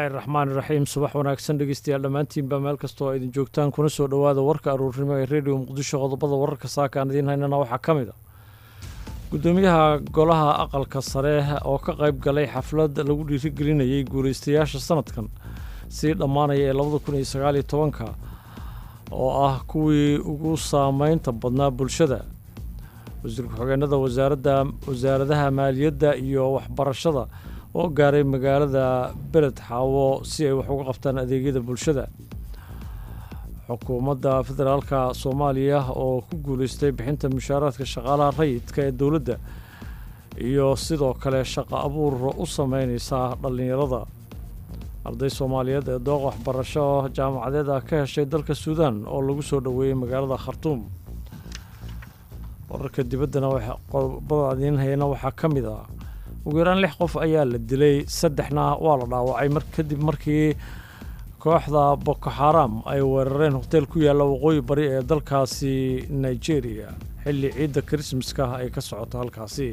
bismillaahi raxmaan iraxiim subax wanaagsan dhegeystayaal dhammaantiinba meel kastoo idin joogtaan kuna soo dhowaada warka aruurnimo ee rediyo muqdisho qodobada wararka saaka aan idiin haynana waxaa ka mid a gudoomiyaha golaha aqalka sare oo ka qayb galay xaflad lagu dhiirigelinayay guulaystayaasha sanadkan sii dhammaanaya ee labada kun iyo sagaaliyo tobanka oo ah kuwii ugu saameynta badnaa bulshada wasiir ku-xigeenada wasaaradda wasaaradaha maaliyadda iyo waxbarashada oo gaaray magaalada beled xaawo si ay wax uga qabtaan adeegyada bulshada xukuumadda federaalka soomaaliya oo ku guuleystay bixinta mushaaraadka shaqaalaha rayidka ee dowladda iyo sidoo kale shaqo abuur u sameyneysa dhallinyarada arday soomaaliyeed ee dooq waxbarasho jaamacadeed ah ka heshay dalka suudaan oo lagu soo dhoweeyey magaalada khartuum wararka dibaddana qodobada idiin hayana waxaa ka mid ah ugu yaraan lix qof ayaa la dilay saddexna waa la dhaawacay mar kadib markii kooxda boko xaram ay weerareen hoteel ku yaalla waqooyi bari ee dalkaasi nigeria xilli ciidda krismaska ay ka socoto halkaasi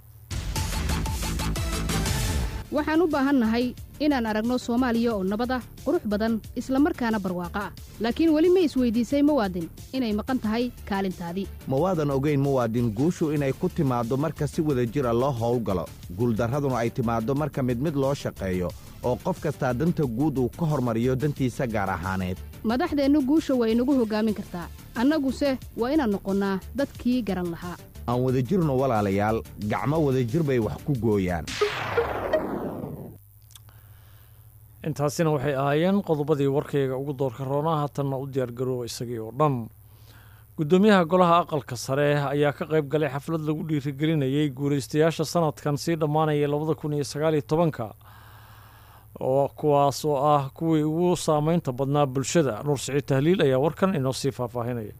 waxaan u baahannahay inaan aragno soomaaliya oo nabad ah qurux badan isla markaana barwaaqo ah laakiin weli ma isweydiisay muwaadin inay maqan tahay kaalintaadii ma waadan ogayn muwaadin guushu inay ku timaaddo marka si wada jir a loo howlgalo guuldarraduna ay timaaddo marka mid mid loo shaqeeyo oo qof kastaa danta guud uu ka hormariyo dantiisa gaar ahaaneed madaxdeennu guusha waa inagu hoggaamin kartaa annaguse waa inaan noqonnaa dadkii garan lahaa aan wadajirno walaalayaal gacmo wadajir bay wax ku gooyaan intaasina waxay ahaayeen qodobadii warkayga ugu doorka roonaa haatanna u diyaargarooba isagii oo dhan gudoomiyaha golaha aqalka sare ayaa ka qayb galay xaflad lagu dhiirigelinayay guulaystayaasha sanadkan sii dhammaanaya labada kun iyo sagaaliyo tobanka oo kuwaas oo ah kuwii ugu saameynta badnaa bulshada nuur siciid tahliil ayaa warkan inoo sii faahfaahinaya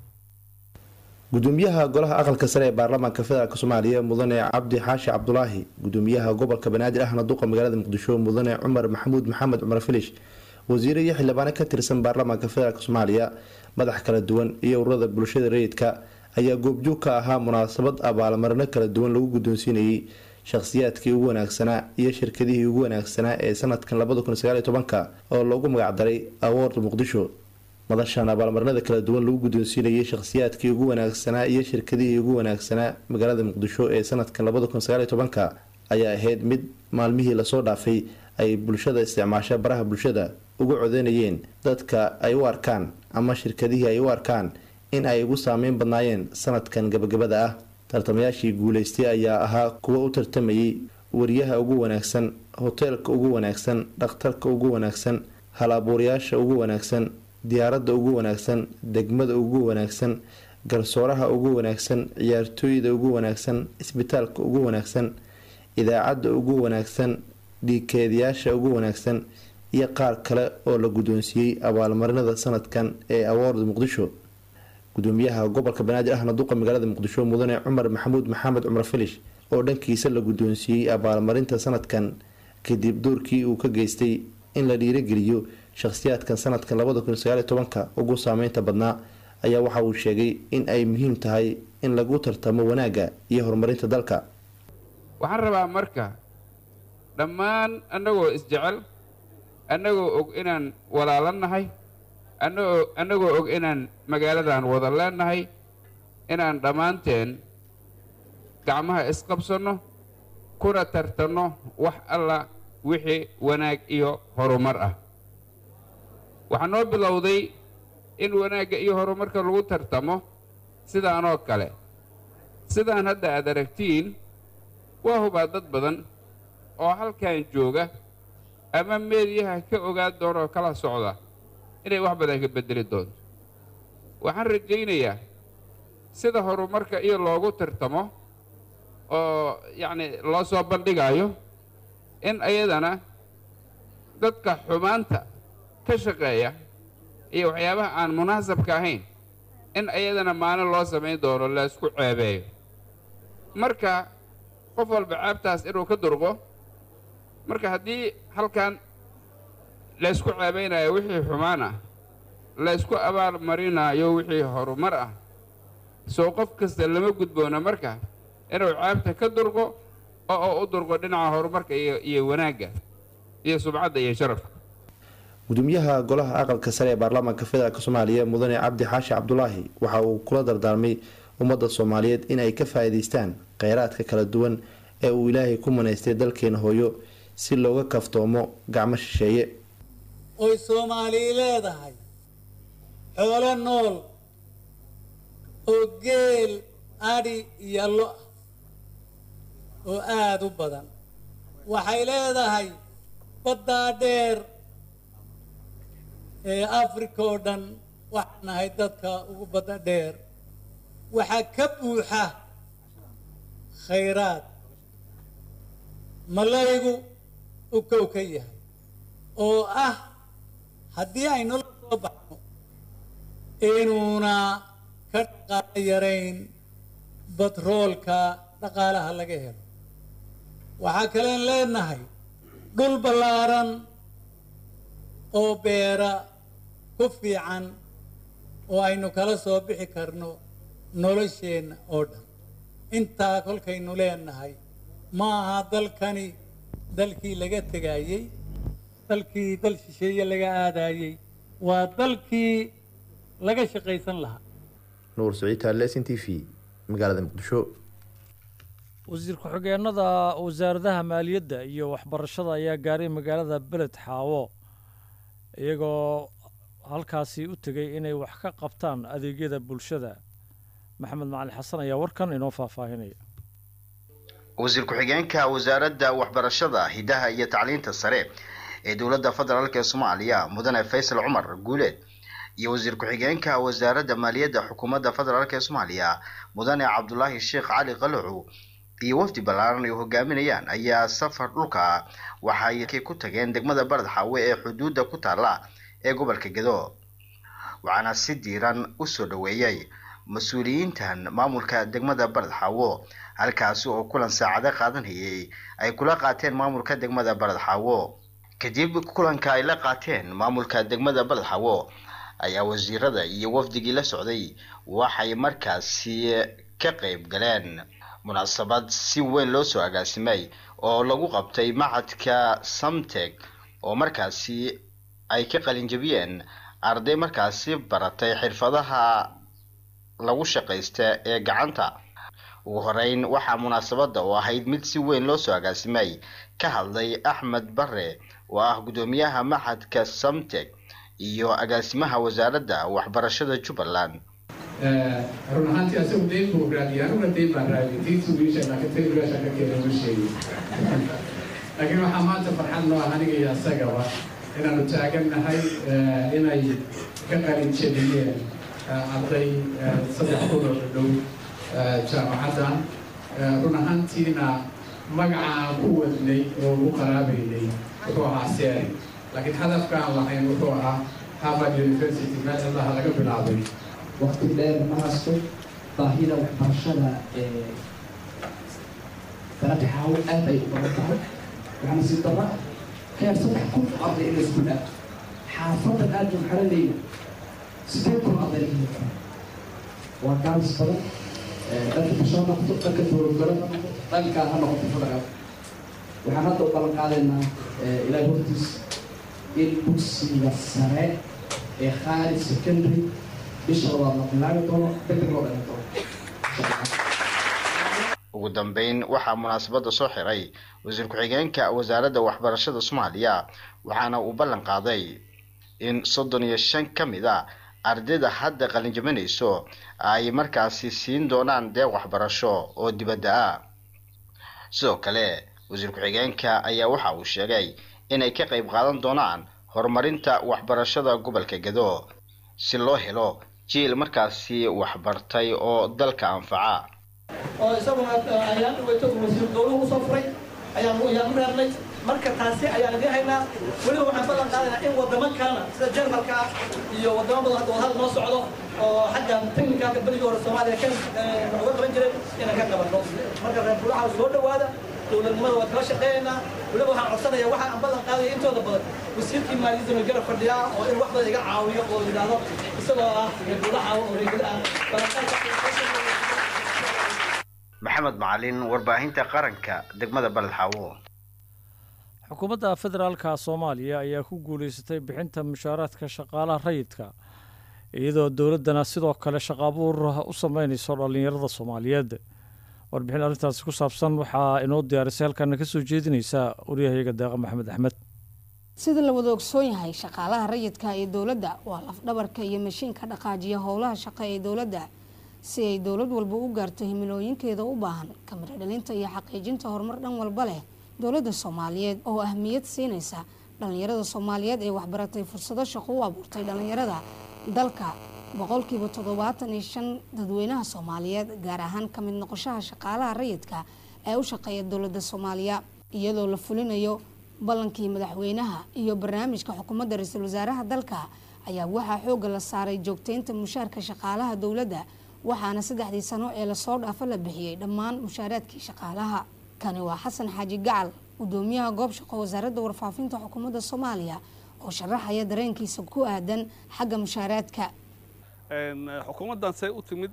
gudoomiyaha golaha aqalka sare ee baarlamaanka federaalk soomaaliya mudane cabdi xaashi cabdulaahi gudoomiyaha gobolka banaadir ahna duqa magaalada muqdisho mudane cumar maxamuud maxamed cumar filish wasiire iyo xildhibaano ka tirsan baarlamaanka federaalk soomaaliya madax kala duwan iyo ururada bulshada rayidka ayaa goobjoog ka ahaa munaasabad abaalmarino kala duwan lagu guddoonsiinayay shakhsiyaadkii ugu wanaagsanaa iyo shirkadihii ugu wanaagsanaa ee sanadkan labada kun sagaaliyo tobanka oo loogu magacdaray award muqdisho madashan abaalmarinada kala duwan lagu guddoonsiinayay shakhsiyaadkii ugu wanaagsanaa iyo shirkadihii ugu wanaagsanaa magaalada muqdisho ee sanadkan labada kun sagaaliyo tobanka ayaa ahayd mid maalmihii lasoo dhaafay ay bulshada isticmaasha baraha bulshada ugu codeynayeen dadka ay u arkaan ama shirkadihii ay u arkaan in ay ugu saameyn badnaayeen sanadkan gabagabada ah tartamayaashii guuleystay ayaa ahaa kuwa u tartamayay wariyaha ugu wanaagsan hoteelka ugu wanaagsan dhakhtarka ugu wanaagsan hal-abuurayaasha ugu wanaagsan diyaaradda ugu wanaagsan degmada ugu wanaagsan garsooraha ugu wanaagsan ciyaartooyda ugu wanaagsan isbitaalka ugu wanaagsan idaacadda ugu wanaagsan dhiikeedayaasha ugu wanaagsan iyo qaar kale oo la guddoonsiiyey abaalmarinada sanadkan ee award muqdisho gudoomiyaha gobolka banaadir ahna duqa magaalada muqdisho mudane cumar maxamuud maxamed cumar filish oo dhankiisa la guddoonsiiyey abaalmarinta sanadkan kadib doorkii uu ka geystay in la dhiirageliyo shakhsiyaadkan sanadkan labada kun sagaaliyo tobanka ugu saameynta badnaa ayaa waxa uu sheegay in ay muhiim tahay in lagu tartamo wanaagga iyo horumarinta dalka waxaan rabaa marka dhammaan annagoo isjecel annagoo og inaan walaalannahay annagoo annagoo og inaan magaaladan wada leennahay inaan dhammaanteen gacmaha isqabsanno kuna tartanno wax alla wixii wanaag iyo horumar ah waxaa noo bilowday in wanaagga iyo horumarka lagu tartamo sidaanoo kale sidaan hadda aad aragtiin waa hubaa dad badan oo halkan jooga ama meediyaha ka ogaan doonoo kala socda inay wax badan ka beddeli doonto waxaan rajaynayaa sida horumarka iyo loogu tartamo oo yacni loo soo bandhigaayo in ayadana dadka xumaanta ka shaqeeya iyo waxyaabaha aan munaasabka ahayn in ayadana maalin loo samayn doono laysku ceebeeyo marka qof walba ceebtaas inuu ka durqo marka haddii halkan laysku ceebaynayo wixii xumaan ah laysku abaal marinaayo wixii horumar ah soo qof kasta lama gudboona marka inuu ceebta ka durqo oo u durqo dhinaca horumarka iyo iyo wanaagga iyo subcadda iyo sharafka gudoomiyaha golaha aqalka sare ee baarlamaanka federaalk soomaaliya mudane cabdi xaashi cabdulaahi waxa uu kula dardaarmay ummadda soomaaliyeed inay ka faa-iideystaan kheyraadka kala duwan ee uu ilaahay ku manaystay dalkeena hooyo si looga kaftoomo gacmo shisheeye oy soomaalii leedahay xoolo nool oo geel adhi iyo lo ah oo aada u badan waxay leedahay baddaa dheer ee africa oo dhan waxaan nahay dadka ugu badda dheer waxaa ka buuxa khayraad malaygu u kow ka yahay oo ah haddii aynu la soo baxno inuuna ka dhaqaalo yarayn batroolka dhaqaalaha laga helo waxaa kaleen leenahay dhul ballaaran oo beera ku fiican oo aynu kala soo bixi karno nolosheenna oo dhan intaa kolkaynu leenahay ma aha dalkani dalkii laga tegayey dalkii dal shisheeye laga aadayey waa dalkii laga shaqaysan lahaa nuur saciid taale s n t v magaalada muqdisho wasiir ku-xigeenada wasaaradaha maaliyadda iyo waxbarashada ayaa gaaray magaalada beled xaawo iyagoo halkaasi u tegay inay wax ka qabtaan adeegyada bulshada maxamed macalin xasan ayaa warkan inoo faahfaahinaya wasiir ku-xigeenka wasaaradda waxbarashada hidaha iyo tacliinta sare ee dowladda federaalk ee soomaaliya mudane faysal cumar guuleed iyo wasiir ku-xigeenka wasaaradda maaliyadda xukuumadda federaalk ee soomaaliya mudane cabdulaahi sheekh cali qalacu iyo wafdi ballaaran ay hogaaminayaan ayaa safar dhulka ah waxay ku tageen degmada barad xaawe ee xuduudda ku taalla ee gobolka gedo waxaana si diiran usoo dhoweeyey mas-uuliyiintan maamulka degmada barad xaawo halkaasi oo kulan saacado qaadanayay ay kula qaateen maamulka degmada barad xaawo kadib kulanka ay la qaateen maamulka degmada barad xaawo ayaa wasiirada iyo wafdigii la socday waxay markaasi ka qayb galeen munaasabad si weyn loo soo agaasimay oo lagu qabtay macadka samteg oo markaasi ay ka qalinjabiyeen arday markaasi baratay xirfadaha lagu shaqaysta ee gacanta ugu horeyn waxaa munaasabadda oo ahayd mid si weyn loo soo agaasimay ka hadlay axmed bare oo ah guddoomiyaha macadka samteg iyo agaasimaha wasaaradda waxbarashada jubbaland run ahaantii asagu dayn buu raadiyay anuguna dayn baan raadiyay diintu wiisha laakiin tay wiilasha ka keena ma sheegin laakiin waxaa maanta farxad noo ah aniga iyo asagaba inaanu taagannahay inay ka qalin jebiyeen arday saddex kun oo dhadhow jaamacaddan run ahaantiina magacaan ku wadnay oo ugu qaraabaynay wuxuu ahaa seeri laakiin hadafkaan lahayn wuxuu ahaa harvard university meel cillaha laga bilaabay waqti dheer ma hasto baahida waxbarashada ee dalada xaawo aad ay u badan tahay waxaana si daba heer saddex kun oo arday in laisku dhaaf xaafadan aad baan xaranayna sideed kun arday laga heli waa gaalis badan dhanka bisho ha noqoto dhanka dowladgalo ha noqoto dhankaa ha noqoto federaal waxaan hadda u ballan qaadaynaa ilaahay hortiis in dugsiga sare ee khaali secondary bisha labaad la bilaabi doono degdeg loo dhalin doono ugu dambeyn waxaa munaasabadda soo xiray wasiir ku-xigeenka wasaaradda waxbarashada soomaaliya waxaana uu ballan qaaday in soddon iyo shan ka mid a ardayda hadda qalinjabanayso ay markaasi siin doonaan deeq waxbarasho oo dibadda ah sidoo kale wasiir ku-xigeenka ayaa waxa uu sheegay inay ka qayb qaadan doonaan horumarinta waxbarashada gobolka gedo si loo helo jiil markaasi waxbartay oo dalka anfaca oo isaguna ayaan dhaweyto wasiir dowluhu usoo furay ayaan ayaan u reernay marka taasi ayaan idiin haynaa weliba waxaan ballan qaadaynaa in wadamo kalena sida jarmalka iyo wadamo badan hadda wadahadal noo socdo oo xagga technicalka berigii hore soomaaliya kan uga qaban jiray inaan ka qabanno marka reer bulaxa soo dhowaada dowladnimada waa kala shaqeynaynaa weliba waxaan codsanaya waxa aan ballan qaadaya intooda badan wasiirkii maaliyadda ma garab fadhiyaa oo in wax badan iga caawiyo oo yidhaahdo isagoo ah reer bulaxa oo reegada ah maxamed macalin warbaahinta qaranka degmada baled xaawo xukuumadda federaalka soomaaliya ayaa ku guulaysatay bixinta mushaaraadka shaqaalaha rayidka iyadoo dowladdana sidoo kale shaqa abuur u sameynayso dhallinyarada soomaaliyeed warbixin arrintaasi ku saabsan waxaa inoo diyaarisay halkaana ka soo jeedinaysa waryahayaga deeqa maxamed axmed sida la wada ogsoon yahay shaqaalaha rayidka ee dowladda waa lafdhabarka iyo mashiinka dhaqaajiya howlaha shaqo ee dowladda si ay dowlad walba u gaarto himilooyinkeeda u baahan kamiro dhalinta iyo xaqiijinta horumar dhan walba leh dowladda soomaaliyeed oo ahmiyad siinaysa dhallinyarada soomaaliyeed ee waxbaratay fursado shaqo u abuurtay dhallinyarada dalka boqolkiiba toddobaatan iyo shan dadweynaha soomaaliyeed gaar ahaan ka mid noqoshaha shaqaalaha rayidka ee u shaqeeya dowladda soomaaliya iyadoo la fulinayo ballankii madaxweynaha iyo barnaamijka xukuumadda ra-iisul wasaaraha dalka ayaa waxaa xoogga la saaray joogteynta mushaarka shaqaalaha dowladda waxaana saddexdii sano ee lasoo dhaafo la bixiyey dhammaan mushaaraadkii shaqaalaha kani waa xasan xaaji gacal gudoomiyaha goob shaqo wasaaradda warfaafinta xukuumadda soomaaliya oo sharaxaya dareenkiisa ku aadan xagga mushaaraadka xukuumaddan say u timid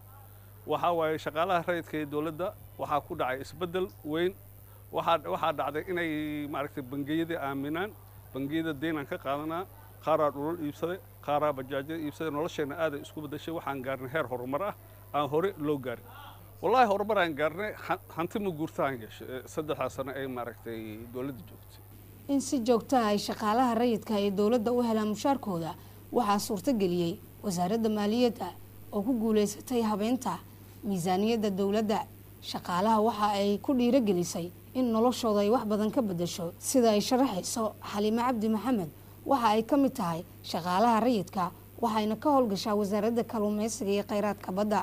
waxaa waaye shaqaalaha rayidka ee dowladda waxaa ku dhacay isbeddel weyn waxaa dhacday inay maaragtay bangiyadii aaminaan bangiyada deynaan ka qaadanaa qaaraa dhulal iibsaday qaaraa bajaajyada iibsaday nolosheenna aaday isku beddeshay waxaan gaarnay heer horumar ah aan hore loo gaarin wallaahi horumar aan gaarnay hanti ma guurtaan yeeshay saddexdaa sano ay maaragtay dowladda joogtay in si joogtaha ay shaqaalaha rayidka ee dowladda u helaan mushaarkooda waxaa suurtageliyey wasaaradda maaliyadda oo ku guulaysatay habeynta miisaaniyadda dowladda shaqaalaha waxa ay ku dhiirogelisay in noloshooda ay wax badan ka bedesho sida ay sharaxayso xaliime cabdi maxamed waxa ay ka mid tahay shaqaalaha rayidka waxayna ka howlgashaa wasaaradda kalluumeysiga iyo kheyraadka badda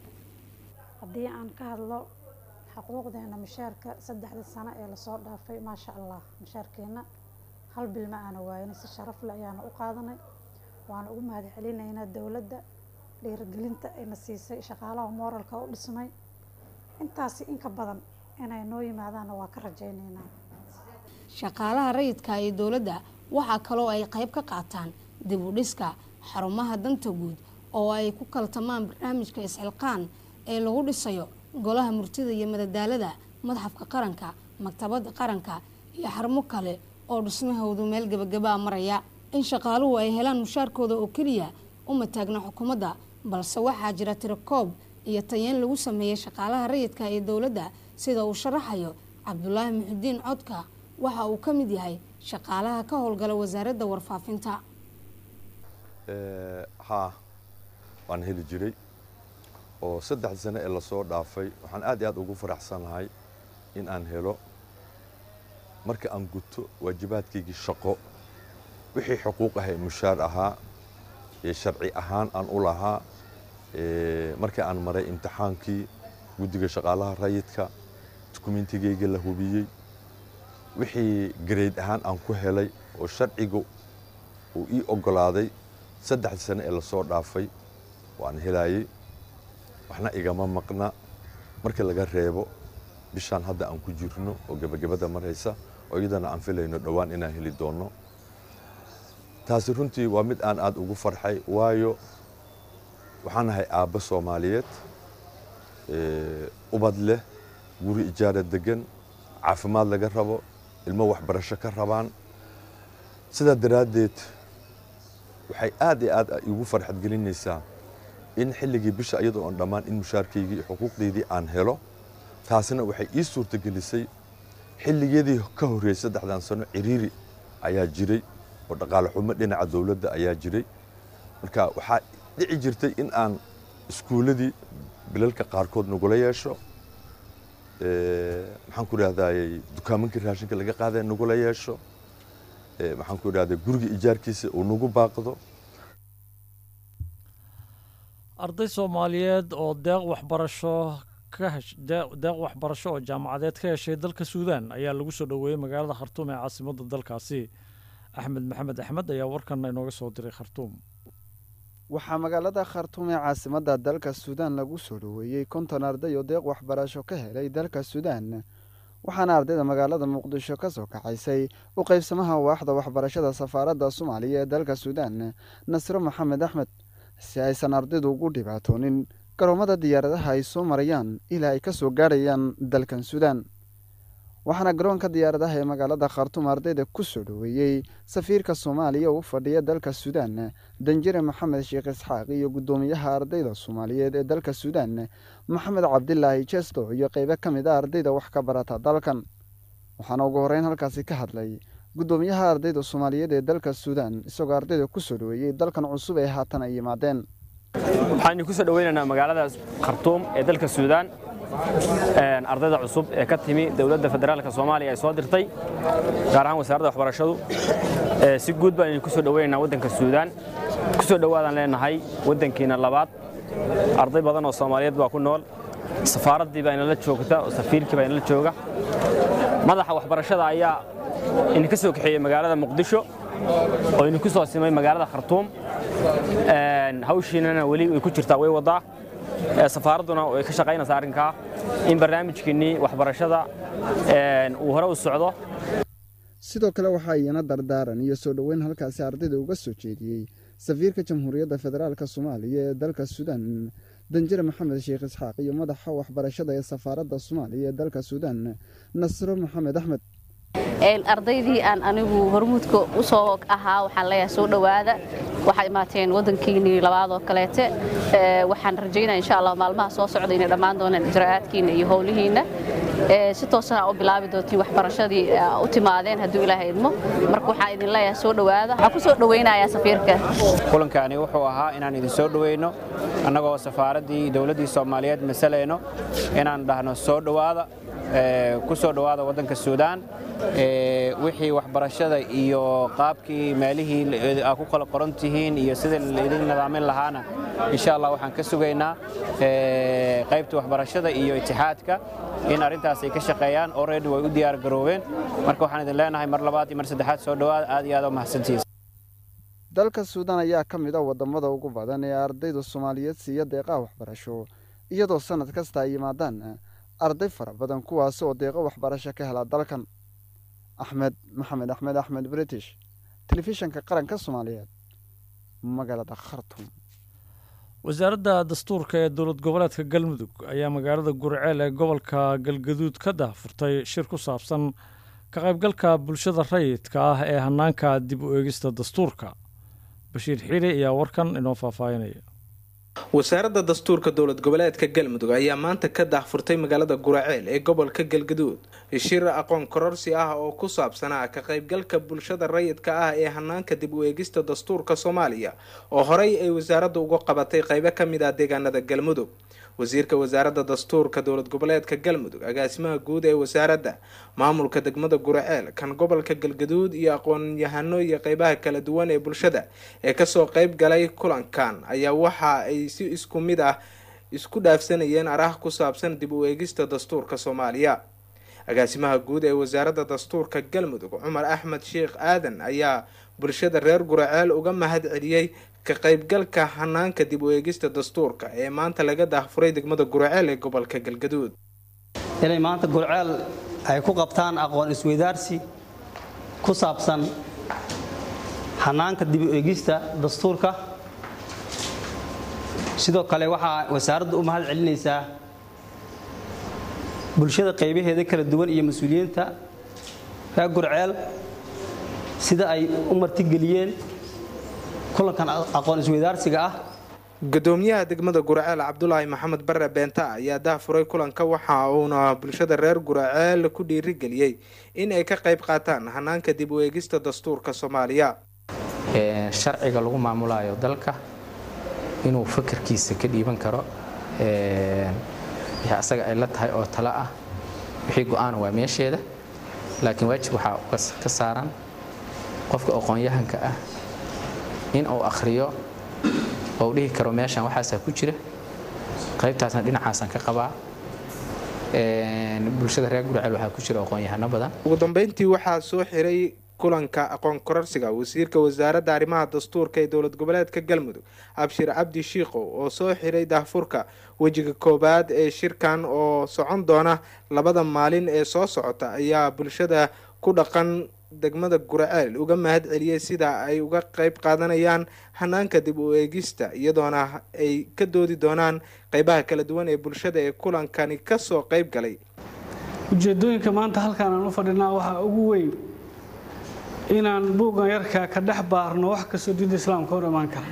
haddii aan ka hadlo xuquuqdeena mushaarka saddexda sano ee lasoo dhaafay maasha allah mushaarkeenna hal bil ma aana waayin si sharaf le ayaana u qaadanay waana ugu mahad celinaynaa dowladda dhiirigelinta ayna siisay shaqaalaha mooralka u dhismay intaasi inka badan inay noo yimaadaanna waa ka rajaynaynaa shaqaalaha rayidka ee dowladda waxaa kaloo ay qayb ka qaataan dib u dhiska xarumaha danta guud oo ay ku kaltamaan barnaamijka isxilqaan ee lagu dhisayo golaha murtida iyo madadaalada madxafka qaranka maktabadda qaranka iyo xarumo kale oo dhismahoodu meel gebagabaa maraya in shaqaaluhu ay helaan mushaarkooda oo keliya uma taagna xukuumadda balse waxaa jira tirakoob iyo tayeen lagu sameeyey shaqaalaha rayidka ee dowladda sida uu sharaxayo cabdulaahi muxudiin codka waxa uu ka mid yahay shaqaalaha ka howlgala wasaaradda warfaafinta haa waan heli jiray oo saddex sano ee lasoo dhaafay waxaan aad iyo aad ugu faraxsanahay in aan helo marka aan guto waajibaadkaygii shaqo wixii xuquuq ahay mushaar ahaa ee sharci ahaan aan u lahaa markii aan maray imtixaankii guddiga shaqaalaha rayidka dukumentigayga la hubiyey wixii gareyd ahaan aan ku helay oo sharciga uu ii oggolaaday saddexdii sano ee lasoo dhaafay waan helaayey waxna igama maqna marka laga reebo bishaan hadda aan ku jirno oo gebagabada maraysa oo iyadana aan filayno dhowaan inaan heli doonno taasi runtii waa mid aan aada ugu farxay waayo waxaan ahay aabbo soomaaliyeed ubad leh guri ijaara degan caafimaad laga rabo ilmo waxbarasho ka rabaan sidaa daraaddeed waxay aad iyo aad igu farxad gelinaysaa in xilligii bisha iyadoo oon dhammaan in mushaarkaygii iyo xuquuqdaydii aan helo taasina waxay ii suurtagelisay xilligeedii ka horreeyey saddexdan sano ciriiri ayaa jiray oo dhaqaale xumo dhinaca dowladda ayaa jiray marka waxaa dhici jirtay in aan iskuulladii bilalka qaarkood nagula yeesho maxaan ku idhahdayy dukaamankii raashinka laga qaadaya nagula yeesho maxaan ku idhahday guriga ijaarkiisa uu nagu baaqdo arday soomaaliyeed oo deeq waxbarasho ka hesh deeq waxbarasho oo jaamacadeed ka heshay dalka suudaan ayaa lagu soo dhoweeyey magaalada khartuum ee caasimadda dalkaasi axmed maxamed axmed ayaa warkanna inooga soo diray khartuum waxaa magaalada khartuum ee caasimadda dalka suudaan lagu soo dhoweeyey konton arday oo deeq waxbarasho ka helay dalka suudaan waxaana ardayda magaalada muqdisho ka soo kaxaysay u qaybsamaha waaxda waxbarashada safaaradda soomaaliya ee dalka suudaan nasro maxamed axmed si aysan ardaydu ugu dhibaatoonin garoomada diyaaradaha ay soo marayaan ilaa ay ka soo gaadhayaan dalkan suudaan waxaana garoonka diyaaradaha ee magaalada khartuum ardayda ku soo dhoweeyey safiirka soomaaliya oo u fadhiya dalka suudaan danjire maxamed sheekh isxaaq iyo guddoomiyaha ardayda soomaaliyeed ee dalka suudaan maxamed cabdilaahi jesto iyo qeybo ka mid a ardayda wax ka barata dalkan waxaana ugu horreyn halkaasi ka hadlay guddoomiyaha ardayda soomaaliyeed ee dalka suudaan isagoo ardayda ku soo dhoweeyey dalkan cusub ee haatan ay yimaadeen waxaan idinku soo dhoweynaynaa magaalada khartuum ee dalka suudaan ardayda cusub ee ka timi dowladda federaalka soomaaliya ay soo dirtay gaar ahaan wasaaradda waxbarashadu si guud baan idinku soo dhoweynaynaa waddanka suudaan ku soo dhowaadaan leenahay waddankiina labaad arday badan oo soomaaliyeed baa ku nool safaaraddii baa inala joogta oo safiirkii baa inala jooga madaxa waxbarashada ayaa idinka soo kaxeeyey magaalada muqdisho oo idinku soo simay magaalada khartuum hawshiinana weli way ku jirtaa way wadaa safaaradduna way ka shaqaynaysaa arrinkaa in barnaamijkiinnii waxbarashada uu hore u socdo sidoo kale waxaa iyana dardaaran iyo soo dhoweyn halkaasi ardayda uga soo jeediyey safiirka jamhuuriyadda federaalka soomaaliya ee dalka suudaan danjire maxamed sheekh isxaaq iyo madaxa waxbarashada ee safaaradda soomaaliya ee dalka suudaan nasro maxamed axmed ardaydii aan anigu hormuudka u soo ahaa waxaan leeyahay soo dhowaada waxaa imaateen waddankiinnii labaad oo kaleete waxaan rajaynaya insha allah maalmaha soo socda inay dhammaan doonaan ijraa'aadkiinna iyo howlihiinna si toosana u bilaabi doontiin waxbarashadii u timaadeen hadduu ilaahay idmo marka waxaan idin leeyahay soo dhowaada waxaan ku soo dhowaynayaa safiirka kulankani wuxuu ahaa inaan idin soo dhoweyno annagoo safaaraddii dowladdii soomaaliyeed masalayno inaan dhahno soo dhowaada ku soo dhowaada waddanka suudaan wixii waxbarashada iyo qaabkii meelihii aa ku kala qoran tihiin iyo sidii laidin nidaamin lahaana insha allah waxaan ka sugaynaa qaybta waxbarashada iyo itixaadka in arrintaas ay ka shaqeeyaan already way u diyaar garoobeen marka waxaan idin leenahay mar labaad iyo mar saddexaad soo dhowaada aad iyo aad u mahadsantihiin dalka suudaan ayaa ka mid a waddamada ugu badan ee ardayda soomaaliyeed siiya deeqaha waxbarasho iyadoo sannad kasta ay yimaadaan arday fara badan kuwaas oo deeqo waxbarasho ka hela dalkan axmed maxamed axmed axmed british telefishanka qaranka soomaaliyeed magaalada khartum wasaaradda dastuurka ee dowlad goboleedka galmudug ayaa magaalada gurceel ee gobolka galgaduud ka daahfurtay shir ku saabsan ka qaybgalka bulshada rayidka ah ee hanaanka dib u eegista dastuurka bashiir xiiri ayaa warkan inoo faahfaahinaya wasaaradda dastuurka dowlad goboleedka galmudug ayaa maanta ka daahfurtay magaalada guraceel ee gobolka galgaduud shir aqoon kororsi ah oo ku saabsanaa ka qaybgalka bulshada rayidka ah ee hanaanka dib u eegista dastuurka soomaaliya oo horey ay wasaaraddu uga qabatay qaybo ka mid ah deegaanada galmudug wasiirka wasaaradda dastuurka dowlad goboleedka galmudug agaasimaha guud ee wasaaradda maamulka degmada guraceel kan gobolka galgaduud iyo aqoon-yahano iyo qeybaha kala duwan ee bulshada ee kasoo qeyb galay kulankan ayaa waxa ay si isku mid ah isku dhaafsanayeen arah ku saabsan dib u eegista dastuurka soomaaliya agaasimaha guud ee wasaaradda dastuurka galmudug cumar axmed sheekh aadan ayaa bulshada reer guraceel uga mahad celiyey ka qaybgalka hanaanka dib u eegista dastuurka ee maanta laga daahfuray degmada guraceel ee gobolka galgaduud inay maanta gurceel ay ku qabtaan aqoon isweydaarsi ku saabsan hanaanka dib u eegista dastuurka sidoo kale waxaa wasaaraddu u mahad celinaysaa bulshada qaybaheeda kala duwan iyo mas-uuliyiinta reer gurceel sida ay u martigeliyeen kulankan aqoon isweydaarsiga ah gudoomiyaha degmada guraceel cabdulaahi maxamed bare beenta ayaa daahfuray kulanka waxa uuna bulshada reer guraceel ku dhiirigeliyey in ay ka qayb qaataan hanaanka dib u eegista dastuurka soomaaliya sharciga lagu maamulayo dalka inuu fakarkiisa ka dhiiban karo wixii asaga ay la tahay oo talo ah wixii go-aana waa meesheeda laakiin waajib waxaa ka saaran qofka aqoon-yahanka ah in uu akhriyo oo dhihi karo meeshan waxaasaa ku jira qaybtaasna dhinacaasaan ka qabaa bulshada reer gurceel waxaa ku jira aqoon-yahano badan ugu dambeyntii waxaa soo xiray kulanka aqoon kororsiga wasiirka wasaaradda arrimaha dastuurka ee dowlad goboleedka galmudug abshir cabdi shiikow oo soo xiray daahfurka wejiga koowaad ee shirkan oo socon doona labada maalin ee soo socota ayaa bulshada ku dhaqan degmada guraceel uga mahad celiyey sida ay uga qayb qaadanayaan hanaanka dib u eegista iyadoona ay ka doodi doonaan qeybaha kala duwan ee bulshada ee kulankani kasoo qeyb galay ujeeddooyinka maanta halkaan aan u fadhinaa waxaa ugu weyn inaan buuggan yarkaa ka dhex baarno wax kastoo diinta islaamka hor imaan kara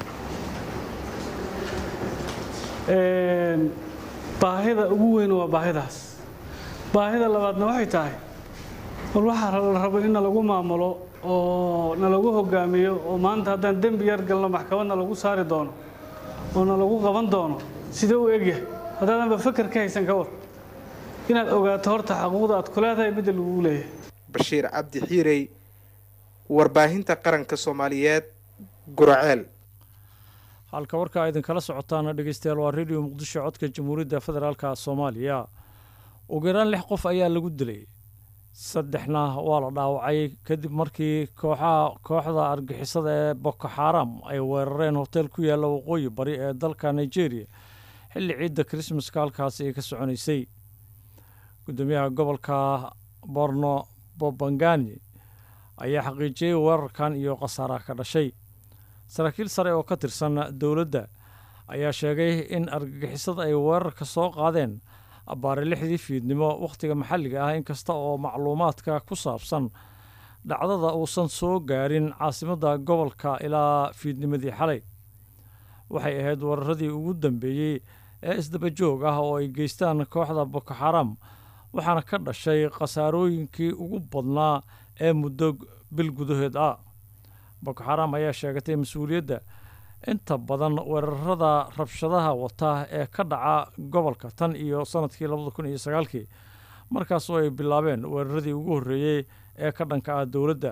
baahida ugu weyn waa baahidaas baahida labaadna waxay tahay war waxaa la rabo in nalagu maamulo oo nalagu hogaamiyo oo maanta haddaan dembi yar galno maxkamad nalagu saari doono oo nalagu qaban doono sidee u egyahay haddaadanba feker ka haysan ka war inaad ogaato horta xaquuqda aad ku leedahay midda lagugu leeyahay bashiir cabdi xiirey warbaahinta qaranka soomaaliyeed guraceel halka warka idinkala socotaana dhegeystayaal waa radio muqdisho codka jamhuuriyadda federaalka soomaaliya ugu yaraan lix qof ayaa lagu dilay saddexna waa la dhaawacay kadib markii kooxaha kooxda argixisada ee boko xaram ay weerareen hotel ku yaalla waqooyi bari ee dalka nigeria xilli ciidda krismaska halkaasi ay ka soconaysay gudoomiyaha gobolka borno bobangani ayaa xaqiijiyey weerarkan iyo khasaaraha ka dhashay saraakiil sare oo ka tirsan dowladda ayaa sheegay in argagixisada ay weerarka soo qaadeen abbaare lixdii fiidnimo wakhtiga maxalliga ah inkasta oo macluumaadka ku saabsan dhacdada uusan soo gaarin caasimadda gobolka ilaa fiidnimadii xalay waxay ahayd weeraradii ugu dambeeyey ee isdaba joog ah oo ay geystaan kooxda boko xaram waxaana ka dhashay khasaarooyinkii ugu badnaa ee muddo bil gudaheed ah boko xaram ayaa sheegatay mas-uuliyadda inta badan weerarada rabshadaha wata ee ka dhaca gobolka tan iyo sanadkii labada kun iyo sagaalkii markaasoo ay bilaabeen weeraradii ugu horreeyey ee ka dhanka ah dowladda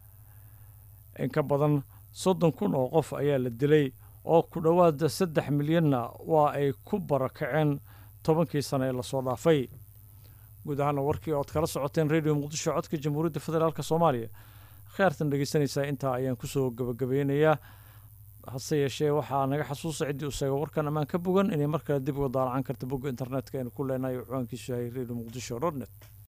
in ka badan soddon kun oo qof ayaa la dilay oo ku dhowaad saddex milyanna waa ay ku barakaceen tobankii sano ee lasoo dhaafay guud ahaana warkii ood kala socoteen radio muqdisho codka jamhuuriyadda federaalk soomaaliya kheyrtan dhegeysanaysaa intaa ayaan kusoo gabagabeynayaa hase yeeshee waxaa naga xasuusa ciddii u sheega warkan ammaan ka bogan inay mar kale dib uga daalacan karta bogga internetka aynu ku leenahay ciwaankiisu yahay radio muqdisho dot net